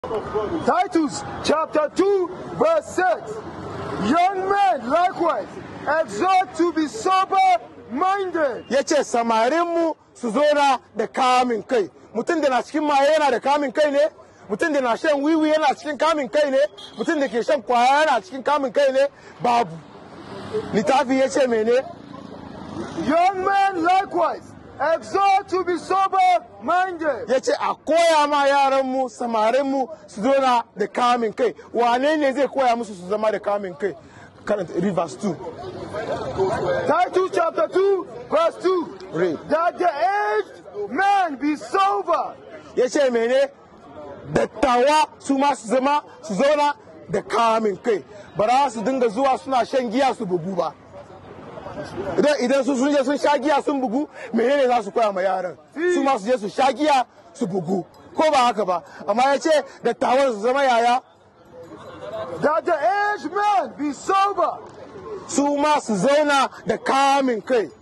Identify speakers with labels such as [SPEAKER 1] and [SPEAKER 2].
[SPEAKER 1] Titus chapter 2, verse 6. Young men likewise exhort to be sober minded.
[SPEAKER 2] ya ce samarinmu su zona da kamin kai mutum da na cikin maye yana da kamin kai ne mutum da na shan wiwi yana cikin kamin kai ne mutum da ke shan kwaya yana cikin kamin kai ne babu littafi ya ce mene
[SPEAKER 1] Young men likewise exhort to be sober minded.
[SPEAKER 2] ya ce a koya ma yaranmu samarinmu su zona da kamin kai wane ne zai koya musu su zama da kamin kai karanta rivers 2
[SPEAKER 1] Titus chapter 2, verse 2.
[SPEAKER 2] Read.
[SPEAKER 1] That the aged man be sober,
[SPEAKER 2] ya ce mene dattawa su ma su zama su zauna da kamin kai ba za su dinga zuwa suna shan giya su bugu ba idan idan su sun je sun sha giya sun bugu menene za su koya ma yaran su ma su je su sha giya su bugu ko ba haka ba amma ya ce dattawan su zama yaya
[SPEAKER 1] that the aged man be sober,
[SPEAKER 2] su ma su zauna da kamin kai